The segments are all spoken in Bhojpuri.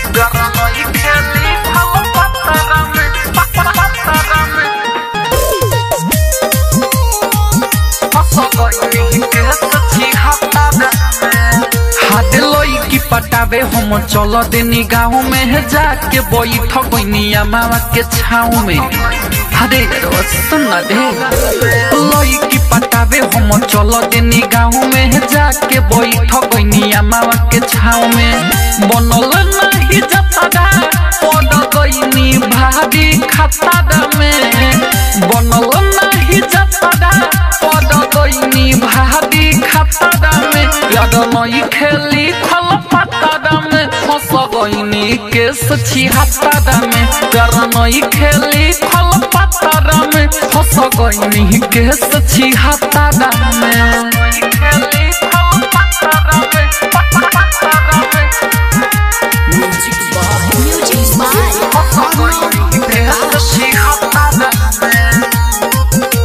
गरमई खेली फल पतरा में पतरा में फसगई के सची हतारा में हाथ लोई की पटावे हम चल देनी गाँव में है जाके बैठ गईनिया मामा के छाव में अरे सुन रे लोई की पटावे हम चल देनी गाँव में है जाके बैठ गईनिया मामा के छाव में बनल नहीं जतरा पड़ गईनी भारी खतरा में बनल नहीं जतरा पड़ गईनी भारी खतरा में याद नई खेली खल पतरा में फंस गईनी केस छिहत्तरा में कर नई खेली खल पतरा में फंस गईनी केस छिहत्तरा में खेली खल पतरा में पतरा में Music by फंस गईनी केस छिहत्तरा में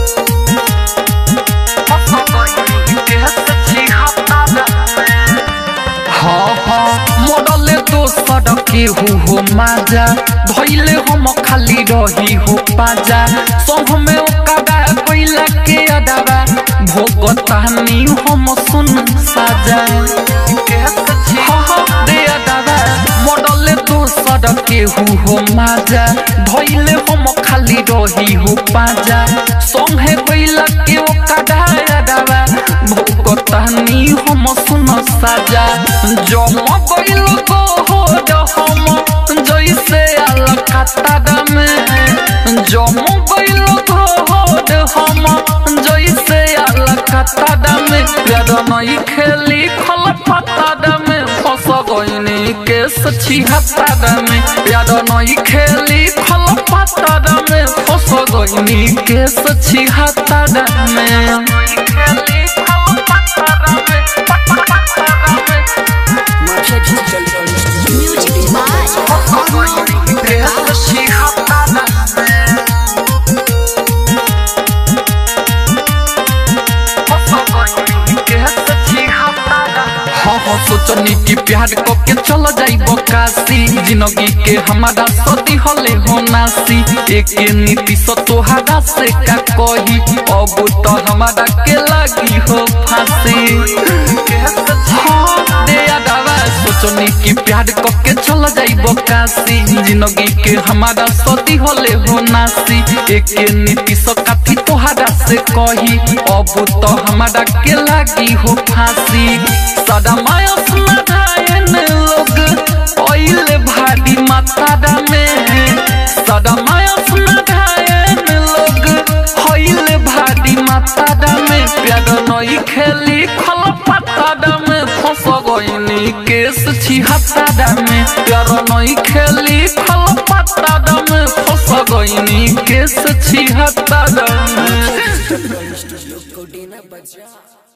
मरले दोसर के हो हो माजा धैले हम खाली रही हो पाजा सब में ओकरा कोइला के अदावा भोगतानी हम सुन साजा हाँ हाँ दे अदावा मरले दोसर के हो हो माजा धैले हम खाली रही हो पाजा संगे कोइला के ओकरा अदावा भोगतानी हम सुन साजा जम गइल गो हो हम जैसे आल कतार में जम गइल गो हो हम जैसे आल कतार में प्यार नई खेली खल पतार में फंस गइनी केस छिहत्तर में प्यार नई खेली खल पतार में फंस गइनी केस छिहत्तर में खेली खल पतार में पतार में Marcia Digital Music by सोचनी की प्यार को के चल जाइब काशी जिंदगी के हमारा सदी हले हो नासी एक नीति सो तोहारा से का कही अब तो हमारा के लगी हो फांसी हाँ, दे अदावा सोचनी की प्यार को के चल जाइब काशी जिंदगी के हमारा सदी हले हो नासी एक नीति सो काथी तोहारा से कही अब तो हमारा के लगी हो फांसी सदा माया सुना धायन लोग ओइल भारी मातारा में सदा माया सुना धायन लोग ओइल भारी मातारा में प्यार नई खेली खल पतारा में फंस गईनी केस छिहत्तरा में प्यार नई खेली खल पतारा में फंस गईनी केस छिहत्तरा में Studio Codina Baja